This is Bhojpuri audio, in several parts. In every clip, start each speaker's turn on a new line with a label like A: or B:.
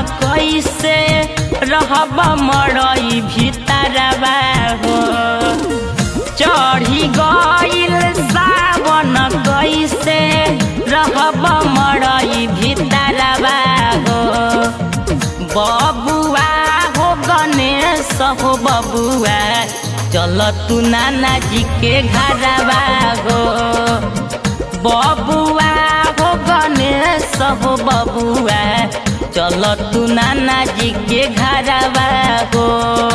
A: कैसे रहब मरई भीतरवा हो चढ़ी गइल सावन कैसे रहब मरई भीतरवा हो बबुआ हो गणेश हो बबुआ चल तू नाना जी के घरवा हो बबुआ हो गणेश हो बबुआ चल तू नाना जी के घरवा हो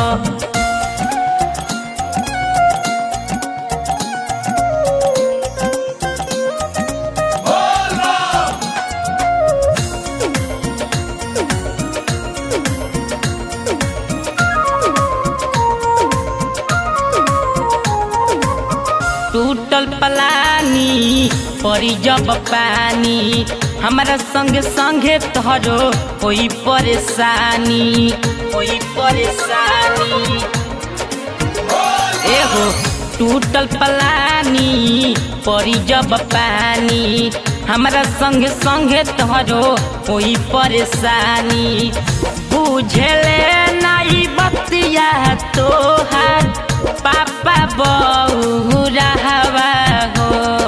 A: टूटल पलानी परी जब पानी हमारा संग संगे तोहरो कोई परेशानी कोई परेशानी एगो टूटल पलानी परी जब पानी हमारा संग संगे तोहरो कोई परेशानी बुझले नाई बतिया तोहार पापा बहू रहवा हो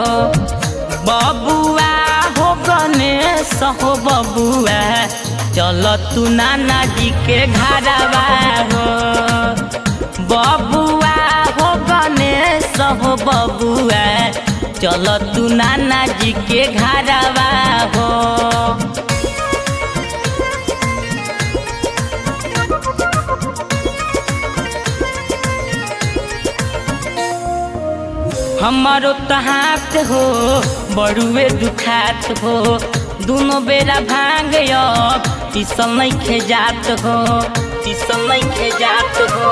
A: बबुआ हो गणेश हो बबुआ चल तू नाना जी के घरवा हो बबुआ हो गणेश हो बबुआ चल तू नाना जी के घरवा हो हमारो तहात हो बड़ुए दुखात हो दोनों बेरा भांग अब तीसल नहीं खेजात हो तीसल नहीं खेजात हो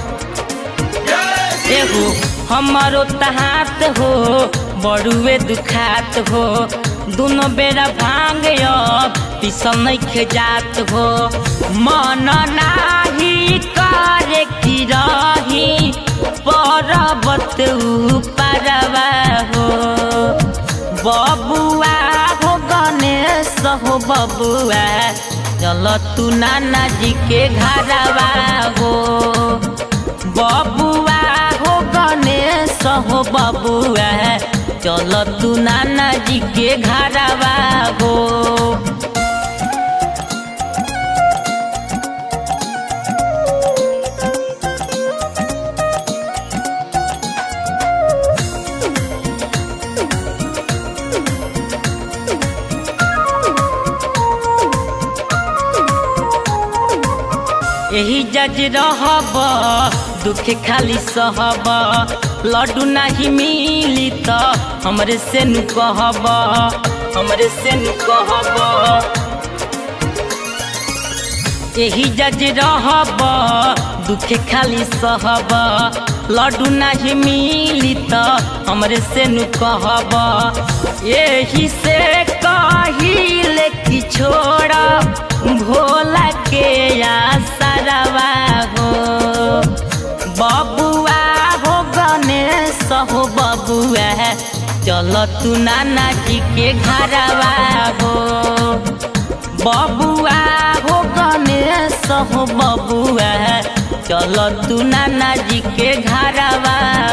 A: एगो हमारो तहात हो बड़ुए दुखात हो दोनों बेरा भांग अब तीसल नहीं खेजात हो मन नाही करे की रही पर्वत परवा हो बबुआ हो गणेश हो बबुआ चल तू नाना जी के घरवा हो बबुआ हो गणेश हो बबुआ चल तू नाना जी के घरवा हो यही जज रहब दुख खाली सहब लड्डू नहीं मिली त हमरे से नु कहब हमरे से नु कहब यही जज रहब दुख खाली सहब लड्डू नहीं मिली त हमरे से नु कहब यही से कहिले कि छोड़ भोला के आसरवा हो बबुआ हो गणेश हो बबुआ चल तू नाना जी के घरवा हो बबुआ हो गणेश हो बबुआ चल तू नाना जी के घरवा